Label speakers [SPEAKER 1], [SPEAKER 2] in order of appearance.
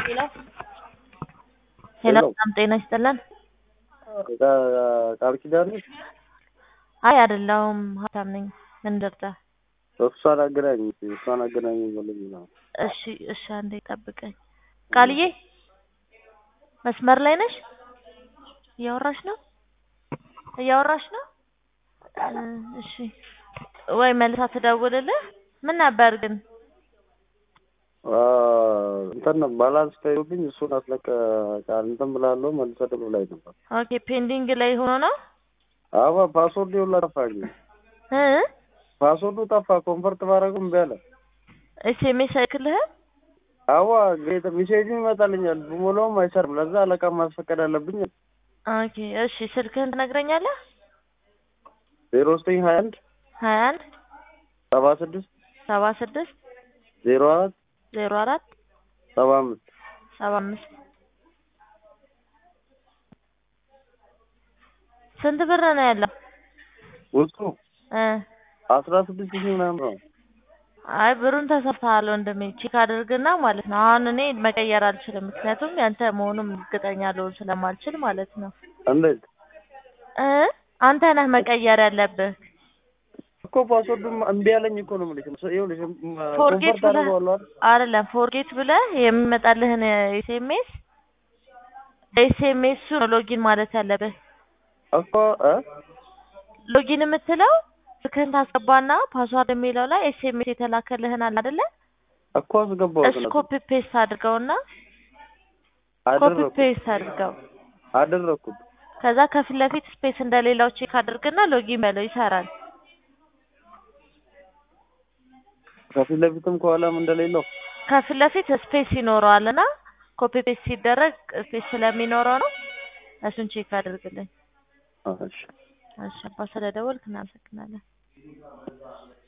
[SPEAKER 1] ሄሎ ሄሎ በጣም ጤና ይስጥልን።
[SPEAKER 2] ቃል ኪዳን ነሽ?
[SPEAKER 1] አይ አይደለሁም፣ ሀብታም ነኝ። ምን ልርዳ?
[SPEAKER 2] እሷን አገናኝ እሷን አገናኝ ብለኝ ነው።
[SPEAKER 1] እሺ እሺ፣ አንዴ ጠብቀኝ። ቃልዬ መስመር ላይ ነሽ? እያወራሽ ነው? እያወራሽ ነው? እ እሺ ወይ መልሳ ትደውልልህ። ምን ነበር ግን?
[SPEAKER 2] እንትን ባላንስ ተይዞብኝ እሱን አስለቀ ቃል እንትን ብላለሁ መልሰ ደውል ላይ ነበር።
[SPEAKER 1] ኦኬ ፔንዲንግ ላይ ሆኖ ነው
[SPEAKER 2] አዎ ፓስወርድ ሁላ ጠፋኝ።
[SPEAKER 1] እ
[SPEAKER 2] ፓስወርዱ ጠፋ። ኮንፈርት ባረጉም እምቢ አለ።
[SPEAKER 1] ኤስኤምኤስ አይልክልህም?
[SPEAKER 2] አዋ ግሬት ሜሴጅ ይመጣልኛል ብሞላውም አይሰርም። ለዛ አለቃ ማስፈቀድ አለብኝ።
[SPEAKER 1] ኦኬ እሺ፣ ስልክህን ትነግረኛለህ?
[SPEAKER 2] ዜሮ ዘጠኝ ሀያ አንድ
[SPEAKER 1] ሀያ አንድ
[SPEAKER 2] ሰባ ስድስት
[SPEAKER 1] ሰባ ስድስት
[SPEAKER 2] ዜሮ አራት
[SPEAKER 1] ዜሮ አራት
[SPEAKER 2] ሰባ አምስት
[SPEAKER 1] ሰባ አምስት ስንት ብር ነው ያለው?
[SPEAKER 2] ውስጡ
[SPEAKER 1] እ
[SPEAKER 2] አስራ ስድስት ሺህ ምናምን ነው።
[SPEAKER 1] አይ ብሩን ተሰርተሃል ወንድሜ፣ ቼክ አድርግና ማለት ነው። አሁን እኔ መቀየር አልችልም፣ ምክንያቱም ያንተ መሆኑን እርግጠኛ ልሆን ስለማልችል ማለት ነው።
[SPEAKER 2] እንዴት
[SPEAKER 1] እ አንተ ነህ መቀየር ያለብህ።
[SPEAKER 2] እኮ ፓስወርዱም እምቢ አለኝ እኮ ነው የምልሽ። ይኸውልሽ
[SPEAKER 1] ፎርጌት
[SPEAKER 2] ኮንፈርት
[SPEAKER 1] ብለህ
[SPEAKER 2] አደርገዋለሁ አይደል?
[SPEAKER 1] አይደለም ፎርጌት ብለህ የሚመጣልህን ኤስኤምኤስ ኤስኤምኤሱ ነው ሎጊን ማለት ያለብህ።
[SPEAKER 2] እኮ እ
[SPEAKER 1] ሎጊን የምትለው ስልክህን ታስገባና ፓስዋርድ የሚለው ላይ ኤስኤምኤስ የተላከልህን አለ አይደለ?
[SPEAKER 2] እኮ አስገባሁት
[SPEAKER 1] እሱ
[SPEAKER 2] ነበር
[SPEAKER 1] ኮፒ ፔስት አድርገውና ኮፒ
[SPEAKER 2] አደረኩት
[SPEAKER 1] ፔስት አድርገው
[SPEAKER 2] አደረኩት።
[SPEAKER 1] ከዛ ከፊት ለፊት ስፔስ እንደሌላው ቼክ አድርግና ሎጊን በለው ይሰራል።
[SPEAKER 2] ከፊት ለፊትም ከኋላም እንደሌለው
[SPEAKER 1] ከፊት ለፊት ስፔስ ይኖረዋል እና ኮፒ ፔስት ሲደረግ ስፔስ ስለሚኖረው ነው። እሱን ቼክ አድርግልኝ።
[SPEAKER 2] እሺ
[SPEAKER 1] እሺ አባ ስለደወልክ እናመሰግናለን።